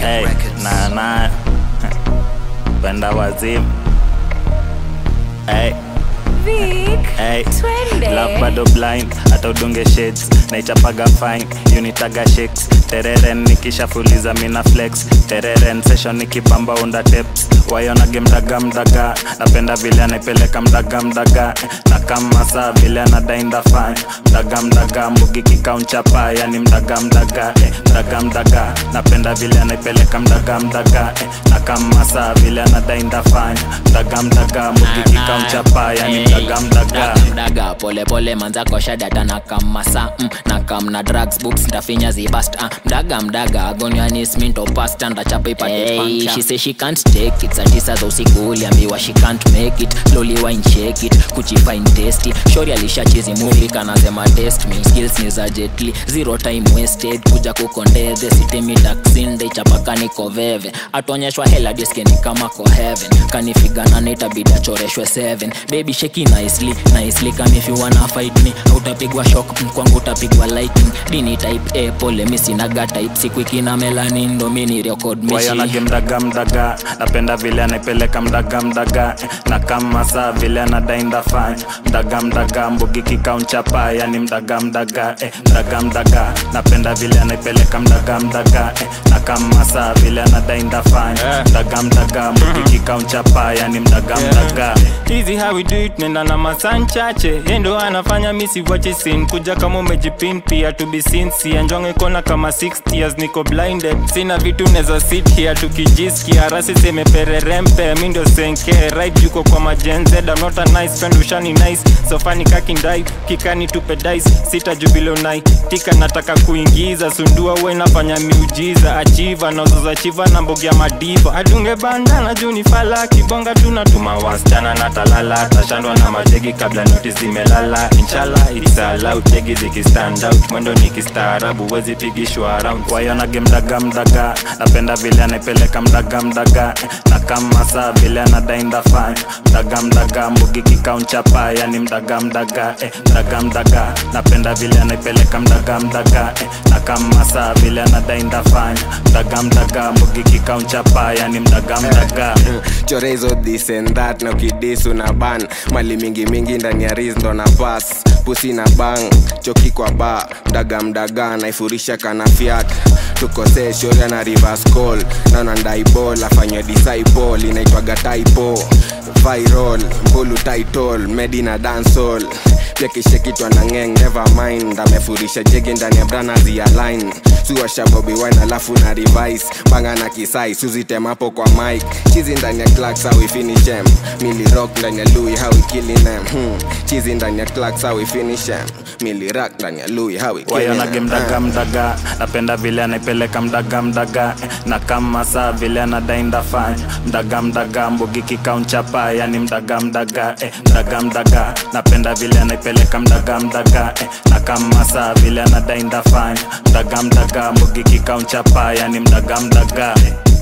Hey, na na penda wazimu hey, Vic, hey. twende. Love bado blind hata udunge shades naichapaga fine unitaga shakes tereren nikishafuliza mina flex tereren session nikipamba unda tips wayonage mdaga mdaga napenda vile anaipeleka mdaga mdaga na kama saa vile anadainda fine mdaga mdaga mbugi kikaunchapa yani mdaga mdaga eh, mdaga mdaga napenda vile anaipeleka mdaga mdaga eh, na kama saa vile anadainda fine mdaga mdaga mbugi kikaunchapa yani mdaga mdaga mdaga pole pole manza kosha data na kamasa mm, na kam na drugs books ndafinya zibast uh, mdaga mdaga agonianis minto pasta ndachapa ipate hey, she say she can't take it saa tisa za usiku uliambiwa she can't make it slowly wine shake it kuchifine tasty shori alishachizi movie kanasema test me skills ni za jetli zero time wasted kuja kukondeze sitemi taksinde ichapaka niko veve atuonyeshwa hela diskeni kama ko heaven kanifigana nitabidi achoreshwe 7 baby sheki nicely nicely kama if you wanna fight me utapigwa shock mm, kwangu utapigwa lightning dini type a pole mi sinaga type siku na melanin ndo mi ni record wayonage mishi mdaga mdaga napenda vile anaipeleka mdaga mdaga eh, na kama saa vile anadainda fine mdaga mdaga mbugi kikaunchapa yani mdaga mdaga eh, mdaga mdaga napenda vile anaipeleka mdaga mdaga eh, na kama saa vile anadainda fine mdaga mdaga mbugi kikaunchapa yani mdaga mdaga hizi how we do it nenda na masan chache yendo anafanya misi wache sin kuja kama umejipin pia to be sincere njonge kona kama 60 years niko blinded sina vitu neza sit here tukijiskia rasi semepererempe mi ndio senke right yuko kwa majenze I'm not a nice friend ushani nice sofani kakindai kikani tupe dice sita jubilonai tika nataka kuingiza sundua we nafanya miujiza achiva nazoza chiva na mbogi ya madiva adunge bandana juu ni fala kibonga tunatuma wasichana na talala tashandwa na mategi kabla noti zimelala inshallah it's allowed tegi zikistand out mwendo nikistaarabu wezi pigishwa around wayonage mdaga mdaga napenda vile anaipeleka mdaga mdaga eh, na kama saa vile anadainda fine mdaga mdaga mbugi kikaunchapa yani mdaga mdaga eh, mdaga mdaga napenda vile anaipeleka mdaga mdaga eh, na kama saa vile anadainda fine mdaga mdaga mbugi kikaunchapa yani mdaga mdaga chore hizo this and that na ukidisu na ban mali mingi mingi ndani ya ris ndo na pas pusi na bang choki kwa ba mdaga mdaga naifurisha kana fiat tukosee shoria na reverse call naona ndaibol afanywe disciple inaitwaga typo viral mbulu title medi na dancehall pia kishekitwa na ngeng never mind amefurisha jege ndani ya brana zialine suwasha bobi wine alafu na revise banga na kisai suzitemapo kwa mike chizi ndani ya clacks how we finish em mili rock ndani ya louis how we killing them hmm. chizi ndani ya clacks how we finish em mili rock ndani ya louis how we killing wayonage them mdaga mdaga napenda vile anaipeleka mdaga mdaga eh, na kama saa vile anadainda fine mdaga mdaga mbugi kikaunchapa yani mdaga mdaga eh, mdaga mdaga napenda vile anaipeleka mdaga mdaga eh, na kama saa vile anadainda fine mdaga mdaga mbugi kikaunchapa yani mdaga mdaga